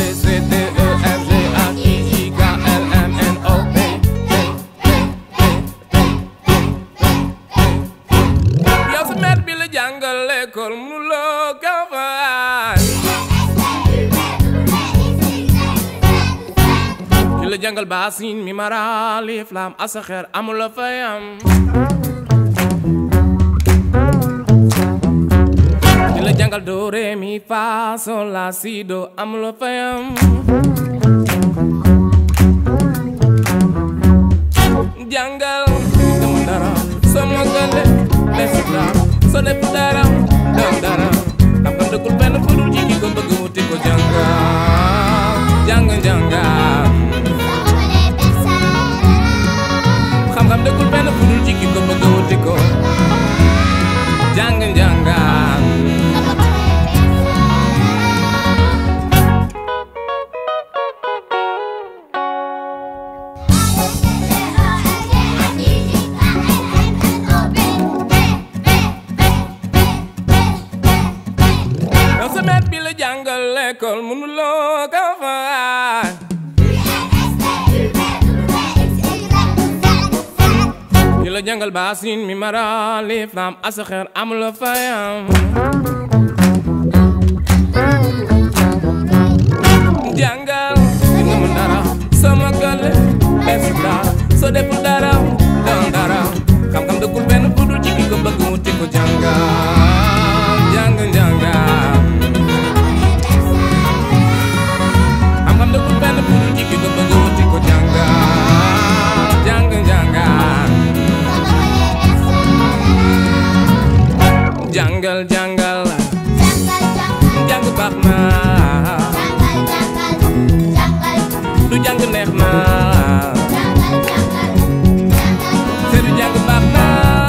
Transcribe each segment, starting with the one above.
C D E F G H I J K L M N O P yow sa maître bi la jàngal l'école mënuloo ko fay ki la jàngal baasin mi mara alif laam asaxeer amula fayam ki la jàngal do re mi fa sol la si do amula fayam jàngal dama dara sama gale def dara soo def dara dam dara xam-xam dëkkul benn fu dul ci ki ko bëgg wuti ko jàngal jàng jàngal xam-xam dëkkul benn fu dul ci ki ko bëgg wuti ko jàng jàngal yow sa maître bi la jàngal l'école mënuloo ko fay ki la jàngal baasin mi mara alif laam asaxeer amula fayam jàngal di nga mën dara sama gale def dara soo deful dara doon dara xam-xam dëkkul benn fu dul ci ki ko bëgg wuti ko jàngal jàng jàngal xam-xam dëkkul benn fu dul ci ki ko bëgg wuti ko jàngal jàng jàngal jàngal jàngal jàng baax na du jàng neex na te du jàng baax na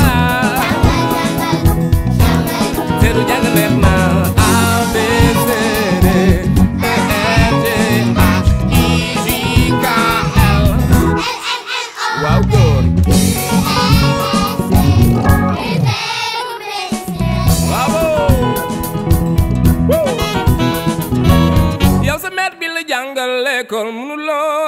te du jàng neex na A B C D E F G H I J K L waaw góor waaw yow sa maître bi la jàngal l'école mënuloo